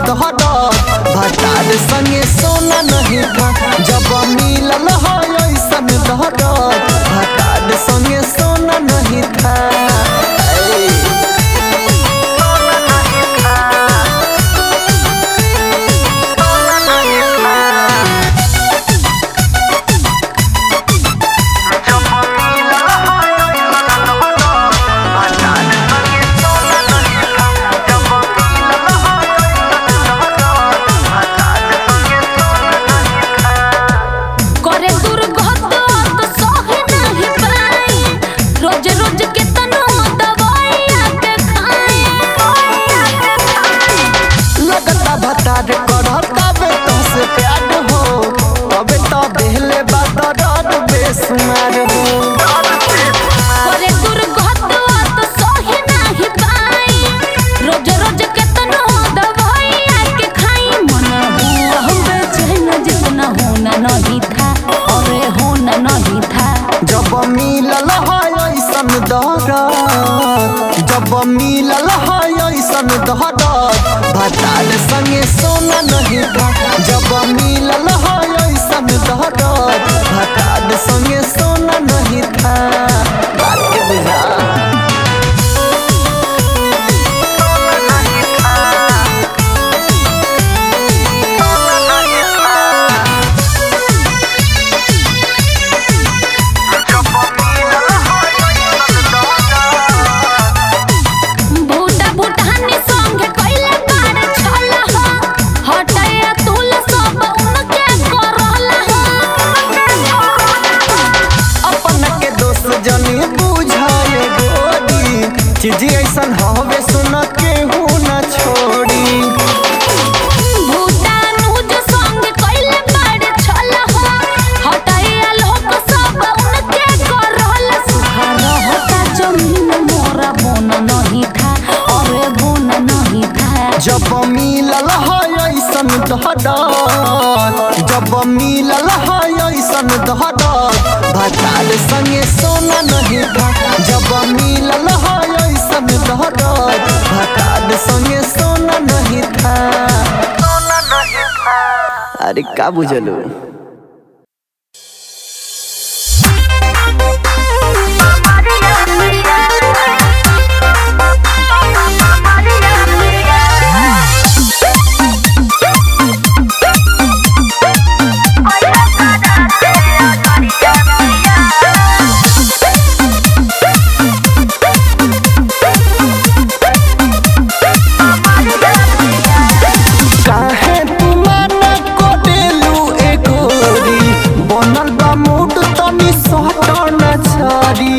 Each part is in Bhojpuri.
दहर भतार संगे सोना नहीं था जब मिलल है ऐसन दहर भतार संगे सोना नहीं था ऐ। करे दुर्गत तो सहे नहीं पाई रोज रोज के तनो दवाई के खाए लगता भतार करत तबे तुमसे प्यार हो तबे तो देहले बात दर्द बेसुमार हो करे दुर्गत तो सहे नहीं पाई रोज रोज के तनो दवाई के खाई मन हुआ हम बेचैन जितना होना नहीं था अरे होना नहीं था जब मिलल है ऐसन दहरत जब मिलल है ऐसन दहरत भतार संगे सोना नहीं था जब मिलल है ऐसन दहरत भतार संगे सोना नहीं था बात के बुझा भूटा भूटानी संगे कइले बार छला हो हटया तुल सब उनके करला हो अपन के दोस्त जनी बुझाए गोरी चीज ऐसन हवे सुन के हूँ न छोड़ी भूटान उज संगे कइले बार छला हो हटया लोग सब उनके करला सुहारा होता जमीन मोरा बोन नहीं था अरे बोन नहीं था जब मिलल है ऐसन दहदत जब मिलल है ऐसन दहदत भतार संगे सोना नहीं था जब मिलल है ऐसन दहदत भतार संगे सोना नहीं था अरे का बुझलू काहे तू माना कोडेलू ए गोरी बनल बा मूड तनी सटन छरी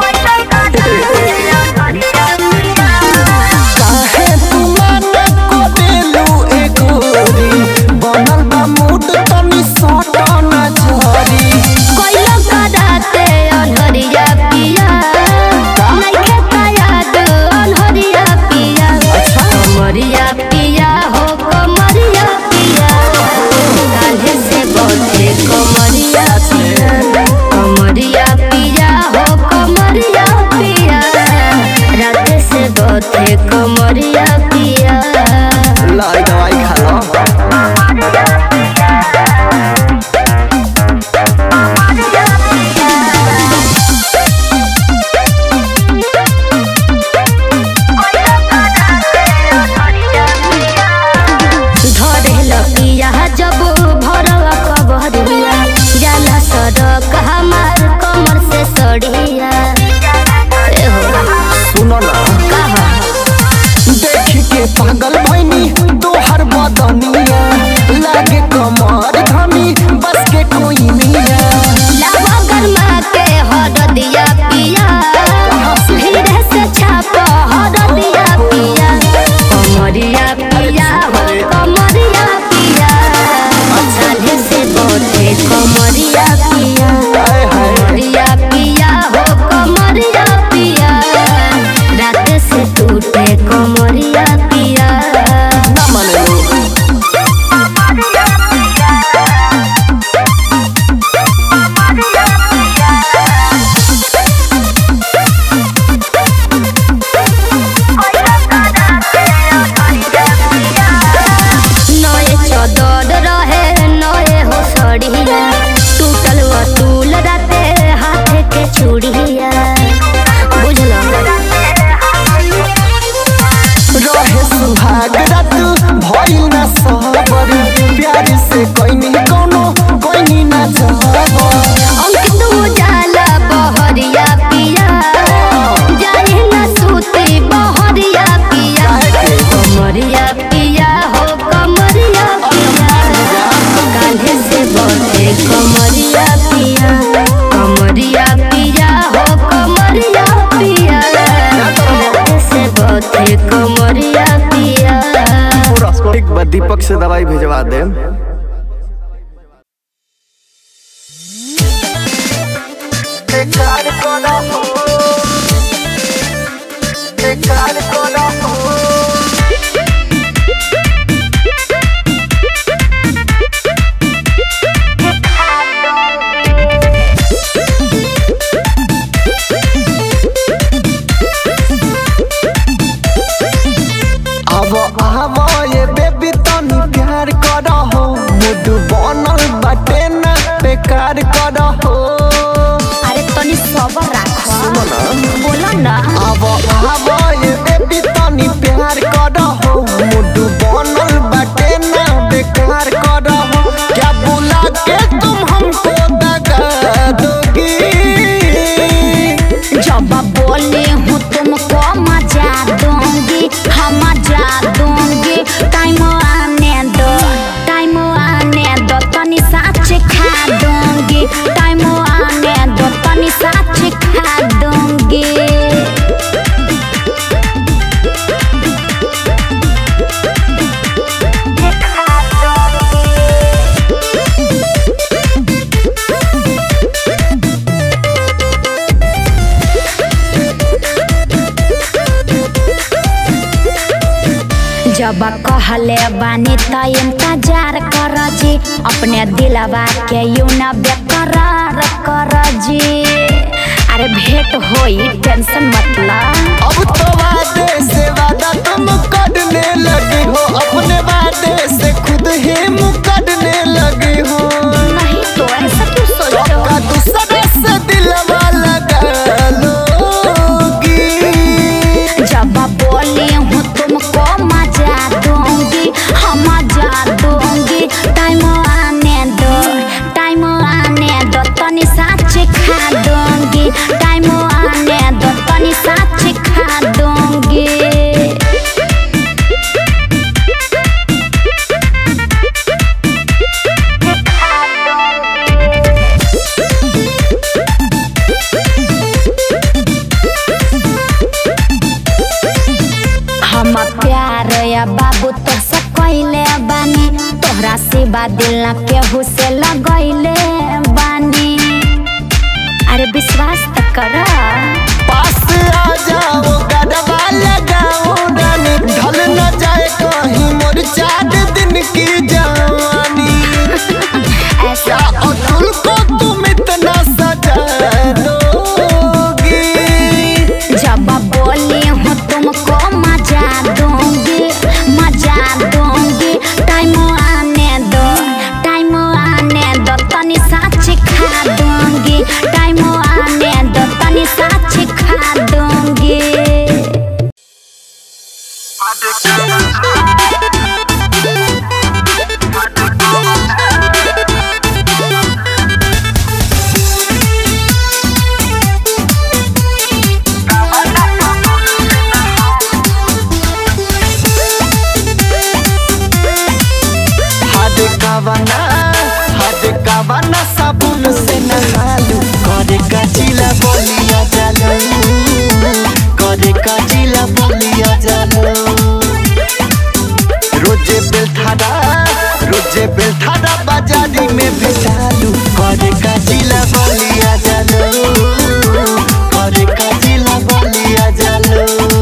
काहे तू माना कोडेलू ए गोरी बनल बा मूड तनी सटन छरी कोइलो कराते अनहरिया पिया नइखे कायाद अनहरिया पिया कमरिया पिया हो कमरिया पिया काल्हे से बहुते कमरिया पिया कमरिया पिया हो कमरिया पिया रात से बहुते कमरिया पिया लाई दवाई खा लो धरेल पिया जब भरवा कबरिया जाला सड़क हमार कमर से सड़िया ए हो सुनो ना कहा देख के पागल भैनी तोहर बदनिया लागे कमर धनी बस के कोई निया लावा गरमा के हर दिया पिया धीरे से छाप हर दिया पिया कमरिया पिया हो कमरिया पिया झाले से बोले कमरिया पिया हाय हाय कमरिया पिया हो कमरिया पिया रात से टूटे कमरिया पिया से दवाई भेजवा दे अब आव ये बेबी तनी प्यार कर हो मुड बनल बाटे ना बेकार कर हो अरे तनी सबर राख सुनो ना बोलो ना अब आव ये बेबी तनी प्यार कर हो मुड बनल बाटे ना बेकार कर हो क्या बुला के तुम हमको दगा दोगी जब बोले हूँ तुमको मजा दूंगी हम मजा दूंगी टाइम आने दो टाइम आने दो तनी साच खा दूंगी टाइम आने दो तनी साच खा दूंगी जब कहले बानी त इंतजार कर जी अपने दिलवा के यू न बेकरार कर जी अरे भेंट होई टेंशन मतलब अब तो वादे से वादा तुम करने लगे हो अपने वादे से खुद ही मुकरने लगे हो नहीं तो ऐसा क्यों सोचो का दूसरे से दिलवा लगा लोगी जब बोली हूँ तुमको मजा दूंगी हम मजा दूंगी टाइम आने दो टाइम आने दो तनी साच खा दूंगी टाइम आने दो तनी साच खा दूंगी हम प्यार या बाबू तो से कैले बानी तोहरा सिवा दिल न केहू से लगैले बानी अरे विश्वास तो कर पास आ जाओ गडवा लगाओ रानी ढल न जाए कहीं मोर चार दिन की जवानी ऐसा अतुल को तुम इतना सजा दोगी जब बोली हूँ तुमको मजा दूंगी मजा दूंगी टाइम आने दो टाइम आने दो तनी साच खा दूंगी टाइम आने दो तनी साच खा दूंगी हाथ कावना हाथ कावना साबुन से नहालू करे का जिला बोलिया जालो करे का जिला बोलिया जालो रोजे बेलथारा रोजे बेलथारा बाजारी में भेजालू करे का जिला बोलिया जालो करे का जिला बोलिया जालो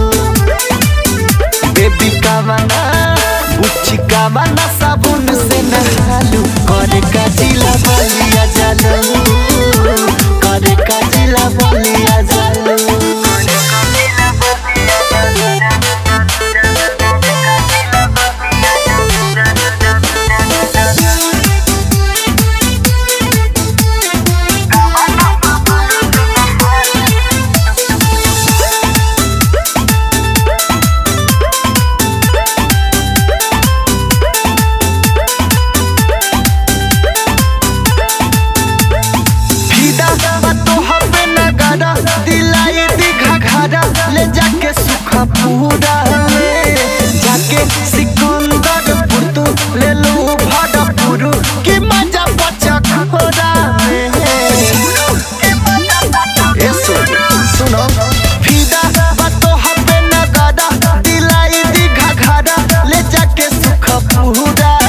बेबी कावना बुच्ची कावना साबुन से नहालू करे का जिला बोलिया जालो करे का जिला बोलिया जालो फिदा बातो हबे नगारा दिलाई दिघा घारा ले जाके सुखा पूरा में जाके सिकंदर पुरतु ले लो भाड़ा पुरु की मजा बचा खोरा में ए सुन सुनो फिदा बातो हबे नगारा दिलाई दिघा घारा ले जाके सुखा पूरा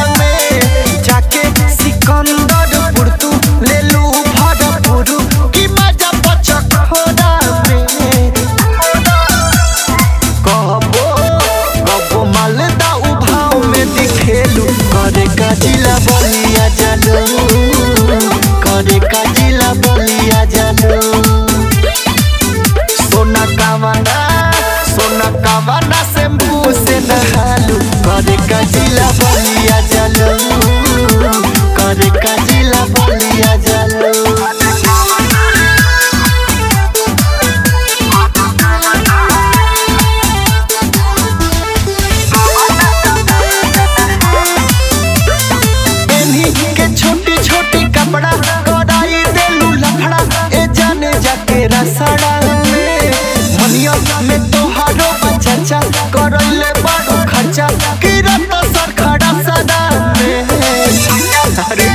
शैम्पू से नहालू करे का जिला बलिया जलो करे का जिला बलिया जलो एन्ही के छोटी छोटी कपड़ा कढ़ाई देलू लफड़ा ए जाने जाके रसड़ा में मनिया में तोहारो बच्चा करैले बड़ो खर्चा किरत सर खड़ा सदा में अरे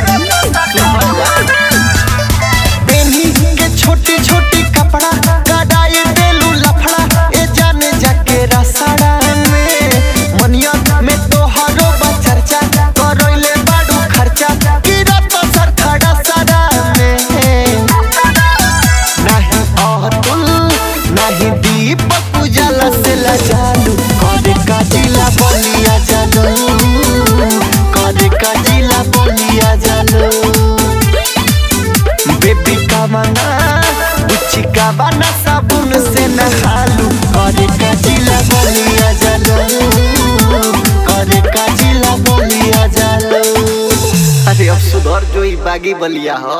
एन्ही के छोटी छोटी कपड़ा कढ़ाई देलू लफड़ा ए जाने जाके रसड़ा में मनिया में तोहारो बच्चा करैले बड़ो खर्चा किरत सर खड़ा सदा में नहीं अतुल नहीं दीपक उजाला से लजालू करे का जिला बलिया जालो करे का जिला बलिया जालो बेबी का मना उच्ची का बना साबुन से नहालू करे का जिला बलिया जालो करे का जिला बलिया जालो अरे अब सुधर जो ई बागी बलिया हो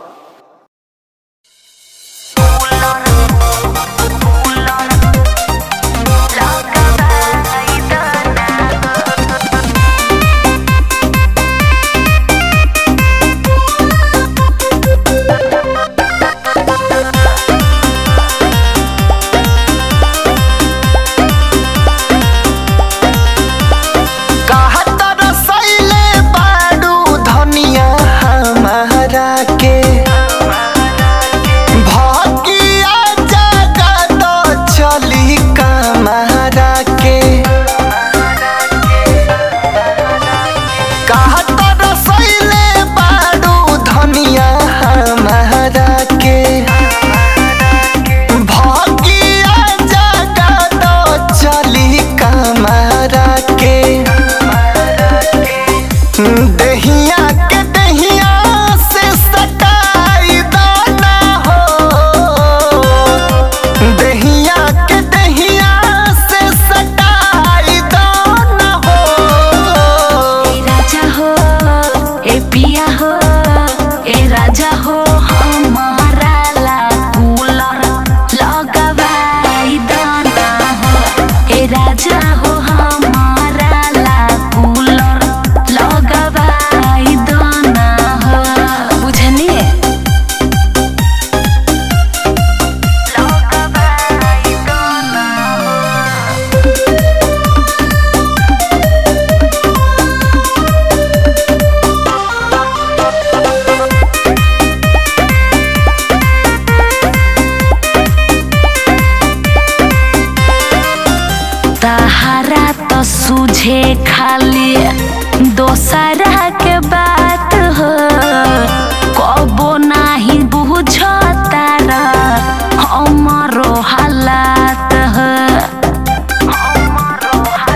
कहत रसैले बाडू धनिया हमारा के भकिया जगत चली कमारा के कहत रसैले बाडू धनिया हमारा के भगिया जगत चली कमारा के दहिया के दहिया से सटाई दाना हो दहिया के दहिया से सटाई दाना हो ए राजा हो ए पिया हो ए राजा हो हमारा ला कूलर लगवाई दाना हो ए राजा हो हमारा ला कूलर लगवाई दाना हो बुझनी लगवाई दाना हो तहारा तो सूझे खाली दोसरा के बात हो कबो नाही बुझता हमरो हालात हो हमरो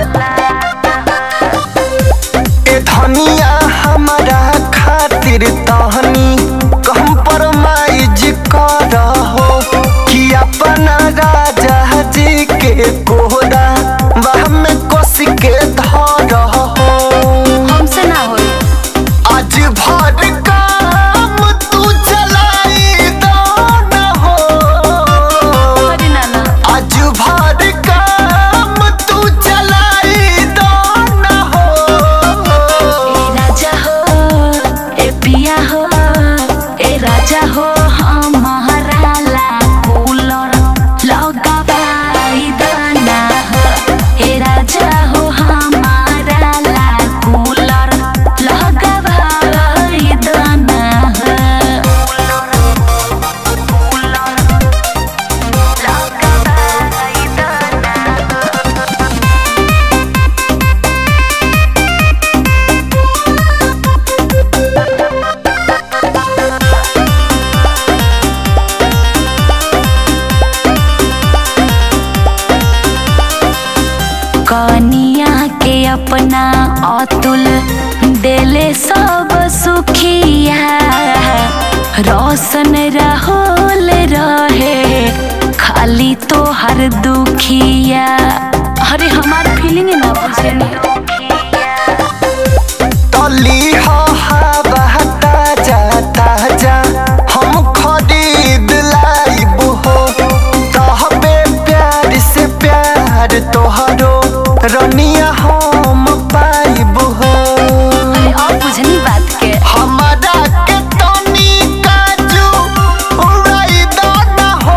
हालात ए धनिया हमारा खातिर तहनी कम परमाइज कर हो कि अपना राजा जी के कोहरा वह में कस के धर हो हमसे ना होई आज भर काम तू चलाई दाना हो करी ना ना आज भर काम तू चलाई दाना हो ए राजा हो ए पिया हो ए राजा हो हमारा ला कूलर लगवाई दाना हो ए राजा हो हमारा ला कूलर लगवाई दाना हो लगवाई दाना हो कनिया के अपना अतुल देले सब सुखिया रोशन रहोल रहे खाली तो हर दुखिया अरे हमार फीलिंग ना बुझेनी तली हो हवा ताजा ताजा हम खरीद लाइब हो तहबे प्यार से प्यार तोहरो रनिया हम पाइब हो अरे और बुझनी बात के हमारा के तनी काजू उड़ाई दाना हो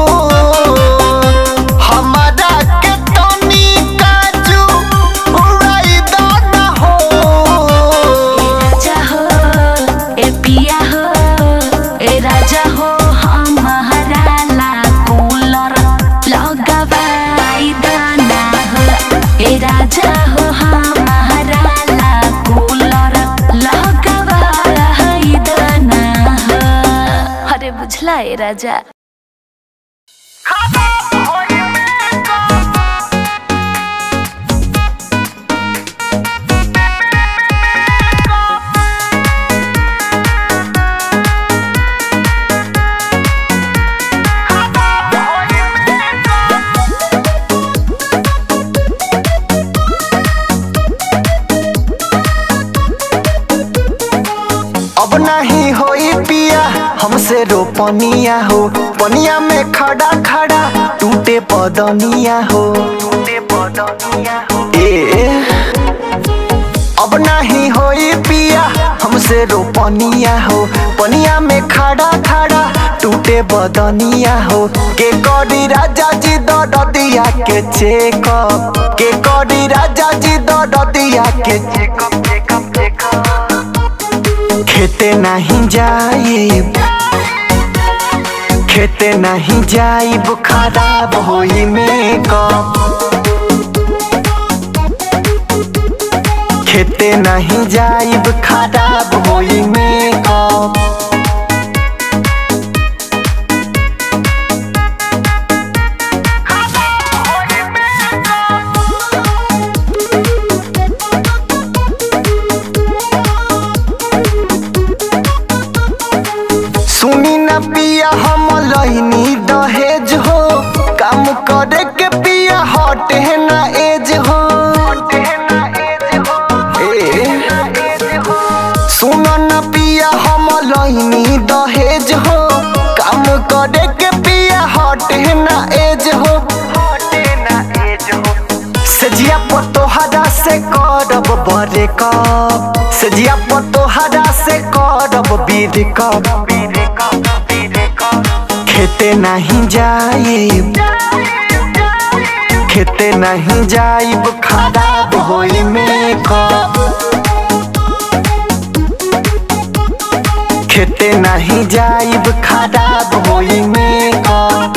हमारा के तनी काजू उड़ाई दाना हो राजा हो ए पिया हो ए राजा हो हमारा ला कूलर लगवाई दाना हो ए राजा हो हमारा ला कूलर लगवाई दाना हो अरे बुझला ए राजा अब नहीं होई पिया हमसे रोपनिया हो पनिया में खड़ा खड़ा टूटे पदनिया हो टूटे पदनिया हो ए अब नहीं होई पिया हमसे रोपनिया हो पनिया में खड़ा खड़ा टूटे बदनिया हो के करी राजा जी ददिया के चेकअप के करी राजा जी ददिया के चेकअप चेकअप चेकअप खेते नहीं जाइब खेते नहीं जाइब खराब होई मेकअप खेते नहीं जाइब खराब होई मेकअप सुनी न पिया हम लहनी दहेज हो काम करे के पिया हट है ना एज हो ए, सुन न पिया हम लहनी दहेज हो काम करे के पिया हट है ना एज हो सजिया पतोहरा से करब बरे कप सजिया पतोहरा से करब बीर कप खेते नहीं जाइब खेते नहीं जाइब खराब होई मेकअप खेते नहीं जाइब खराब होई मेकअप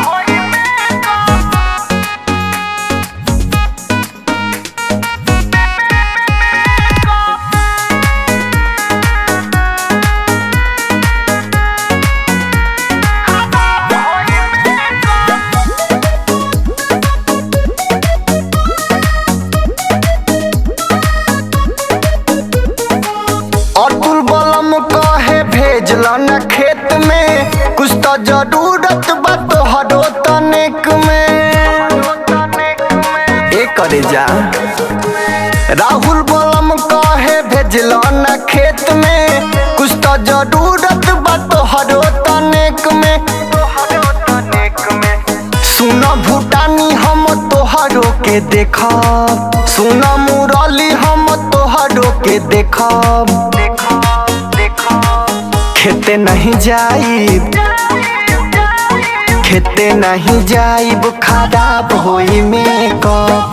अतुल बलम कहे भेजल न खेत में कुछ तो जरूरत बा तोहरो तनिक में ए करे जा राहुल बलम कहे भेजल न खेत में कुछ तो जरूरत बा तोहरो तनिक में सुन भूटानी हम तोहरो के देखब सुन मुरली हम तोहरो के देखब खेते नहीं जाइब खेते नहीं जाइब खराब होई मेकअप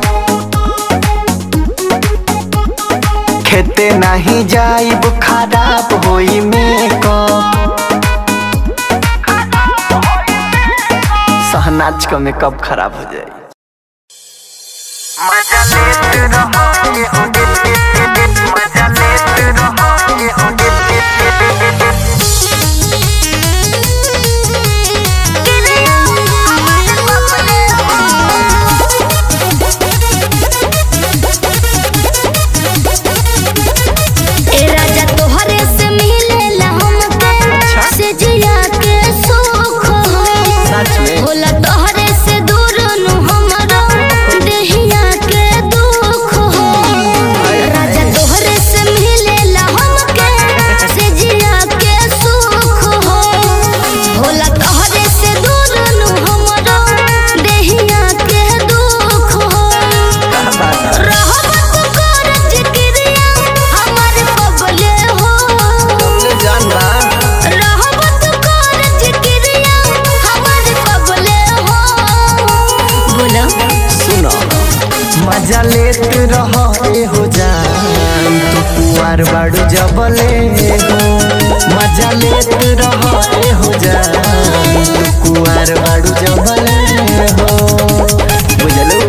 खेते नहीं जाइब खराब होई मेकअप सहनाज का मेकअप खराब हो जाए ए राजा तोहरे से मिलेला हमके से जिया के सुख हो सच में होला तोहरे से दूर नु हमरो मजा लेत रह ए हो जान तू कुआर बाड़ू जबले हो मजा लेत रह ए हो जान तू कुआर बाड़ू जबले हो बुझलू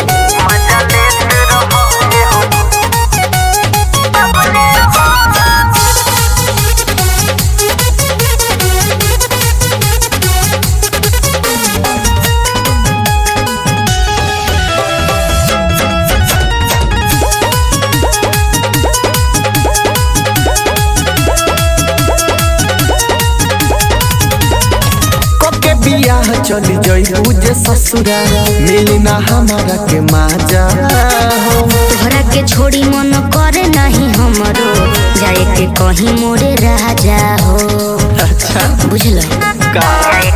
के बियाह चली जइबू जे ससुरा मिली ना हमारा के माजा हो तोहरा के छोड़ी मन करे नहीं हमरो जाए के कहीं मोरे राजा हो अच्छा बुझल का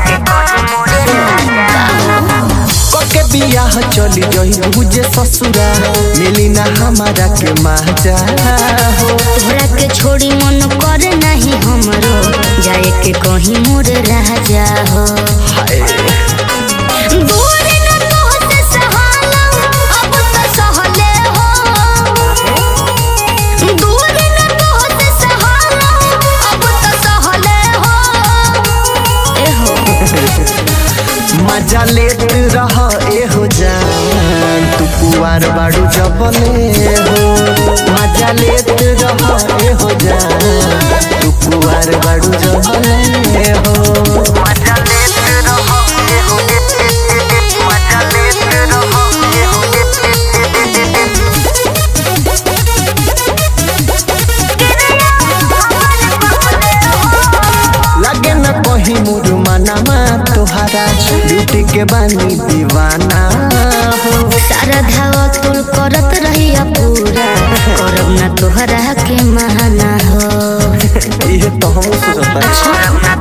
के बियाह चली जइबू जे ससुरा मिली ना हमारा के माजा हो तोहरा के छोड़ी मन करे नहीं हमरो जाए के कहीं मोरे राजा हो हाय दूर न तोहसे सहाला, अब त सहले हो। दूर न तोहसे सहाला, अब त सहले हो। ए हो मजा लेत रह ए हो जान तू कुआर बाड़ू जबले हो मजा लेत रह ए हो जान तू कुआर बाड़ू जबले हो लगे न कहीं मुरमनामा तोहरा ब्यूटी के बानी दीवाना हो सारा धावा तुल करत रहिया पूरा करब ना तोहरा के महाना हो ये तो हम सोचता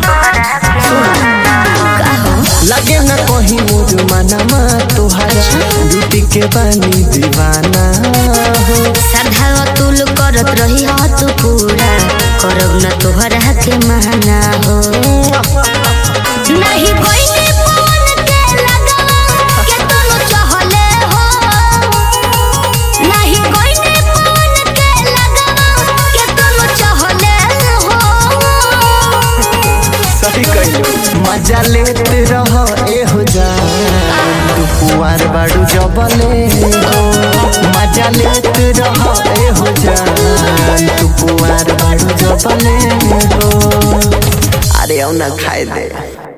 का हो लगे न कहीं मुरमनामा तोहरा ब्यूटी के बानी दीवाना हो साधा तुल करत रही हो तू पूरा करब ना तोहरा के महाना हो नहीं कोई ने फोन के लगा के तुम चाहले हो नहीं कोई ने फोन के लगा के तुम चाहले हो सही कहियो मजा लेत रह ए हो जान तू कुआर बाड़ू जबले हो मजा लेत रह ए हो जान तू कुआर बाड़ू जबले हो अरे औ ना खाए दे